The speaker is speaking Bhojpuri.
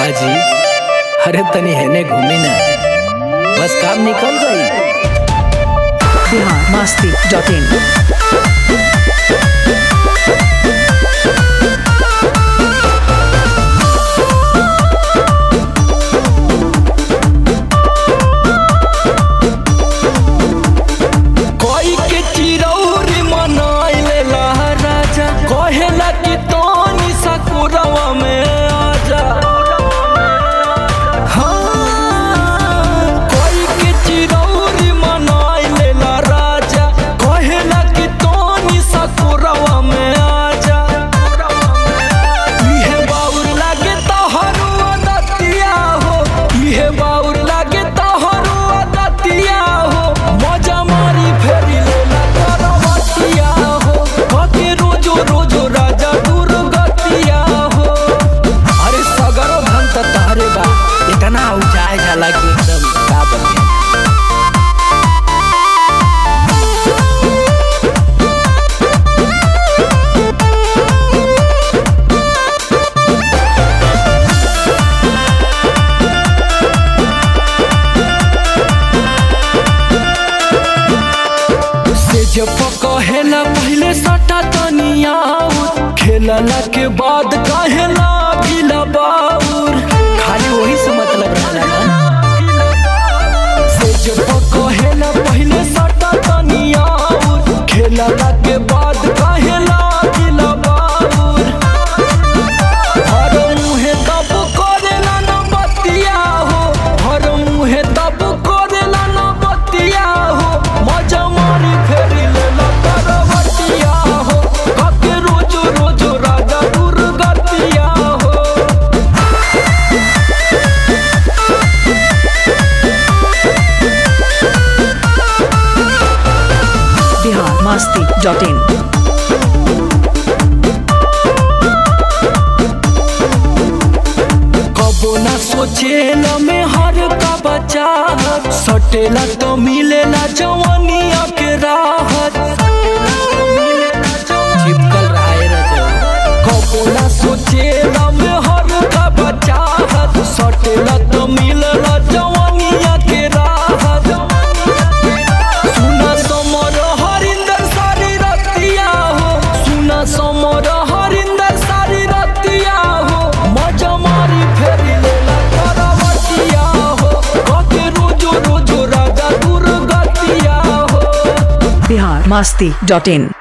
जी अरे तनी हेने घूमी ना बस काम निकल गई बिहार मस्ती डॉट इन कोई के चिरौरी मनाइले राजा कहेला कि तोनी सकुरवा में आजा हाँ, कोई के चिरौरी मनाइले राजा कहेला कि तोनी सकुरवा में आजा इहे बाउर लागे तोहरो दतिया हो इहे बाउर लागे तोहरो दतिया हो मजा मारी फेरी लेला करवतिया हो कके रोजो रोजो राजा दुर्गतिया हो अरे सगरो धन त तहरे बा इतना उजाए जाला कि एकदम का बने से जब कहेला पहले सटा तनिया खेलला के बाद कहेला गिला बाउर खाली वही से मतलब रहला ना से जब कहेला पहले सटा तनिया खेलला के बाद कहेला गिला बाउर हर मुहे तब करेला न बतिया हो हर मुहे तब करेला न बतिया हो मजा मारी फेरी लेला करवतिया हो कके रोजो रोजो राजा दुर्गतिया हो बिहार मस्ती डॉट इन कबो ना सोचेला में हर का बचा सटेला तो मिलेला जवानिया के राहत चिपकल रहा है कबो ना सोचेला में हर का बचा सटेला तो मिलेला जवानिया के राहत सुना समर हरिंदर सारी रतिया हो सुना समर हरिंदर सारी रतिया हो मजा मारी फेरी लेला करवतिया हो कके रोजो रोजो राजा दुर्गतिया हो बिहार मस्ती डॉट इन